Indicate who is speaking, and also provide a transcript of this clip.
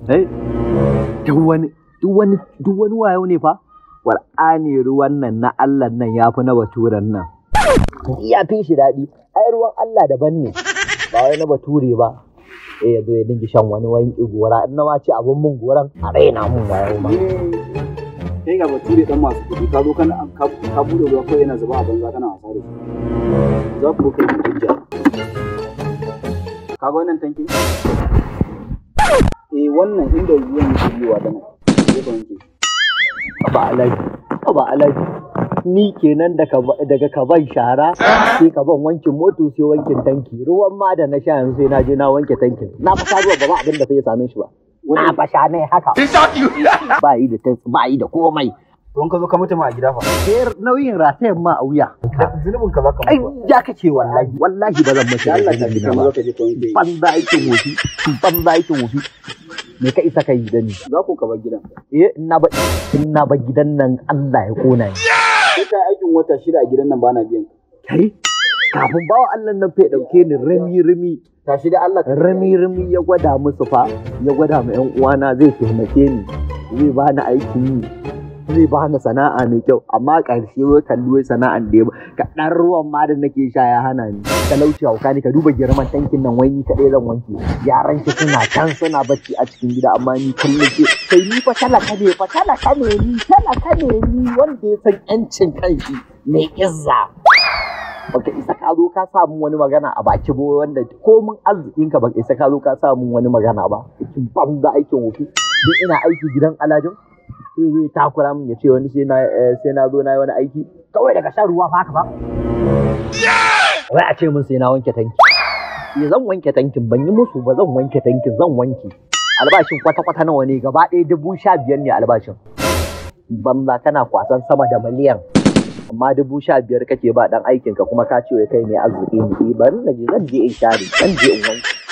Speaker 1: eh duk wani duk wani duk wani wayo ne fa Qur'ani ruwan nan na Allah nan ya fi na baturen nan ya fi shi daɗi ai ruwan Allah daban ne ba wai na bature ba eh ya zo ya dinga shan wani wani gora in na ma ce abun mun goran a raina mun wayo ma
Speaker 2: kai ga bature dan masu kuɗi ka zo kana ka ka bude ruwa kawai yana zuba a banza kana wasa da shi za ku kai hujja ka ga wannan tanki eh wannan inda ruwan yake yiwa da nan sai ka wanke
Speaker 1: ba alaji ba alaji ni kenan daga daga kaban shara sai kaban wankin moto sai wankin tanki ruwan ma da na sha yanzu sai na je na wanke tankin na fa ruwa ba ba abin da fa ya same shi ba na fa sha ne haka ba yi da tas ba yi da komai
Speaker 2: don ka zo ka mutu ma a gida fa
Speaker 1: sai nauyin ratayen ma a wuya
Speaker 2: zunubin ka za ka
Speaker 1: ai
Speaker 2: mutu
Speaker 1: ya kace wallahi wallahi ba zan mace
Speaker 2: da Allah ka
Speaker 1: da
Speaker 2: ji
Speaker 1: na
Speaker 2: ka
Speaker 1: ba
Speaker 2: zo ka je ka wanke
Speaker 1: banza aikin wofi banza aikin wofi me ka isa ka yi da ni
Speaker 2: za ku ka bar gidan
Speaker 1: eh ina ba ina ba gidan nan Allah ya kona ni
Speaker 2: sai ka yi aikin wata shida a gidan nan bana biyan ka
Speaker 1: kai kafin bawa Allah nan fa ya dauke ni rami rami
Speaker 2: tashi da Allah ka
Speaker 1: rami rami ya gwada musu fa ya gwada ma yan uwana zai taimake ni zai bani aikin yi zai bani sana'a mai kyau amma ƙarshe wai kalli wai sana'an da ya ba kaɗan ruwan ma da nake sha ya hana ni talauci hauka ni ka duba girman tankin nan wai ni kaɗai zan wanke yaran ki suna can suna bacci a cikin gida amma ni kullum ke kai ni fa talaka ne fa talaka ne ni talaka ne ni wanda ya san yancin kanshi mai izza baka isa ka zo ka samu wani magana a baki ba wanda komin arzikin ka baka isa ka zo ka samu wani magana ba aikin banza aikin wofi duk ina aiki gidan alajin sai zai takura min ya ce wani sai na eh, sai na zo na yi wani aiki kawai daga shan ruwa fa haka ba wai a ce min sai na wanke tanki ya zan wanke tankin ban yi musu ba zan wanke tankin zan wanke albashin kwata-kwata nawa ne gaba ɗaya dubu sha biyar ne albashin banza kana kwasan sama da miliyan amma dubu sha biyar kake ba dan aikinka kuma ka ce wai kai mai arziki ne Eh, bari na je zan je in share zan je in wanke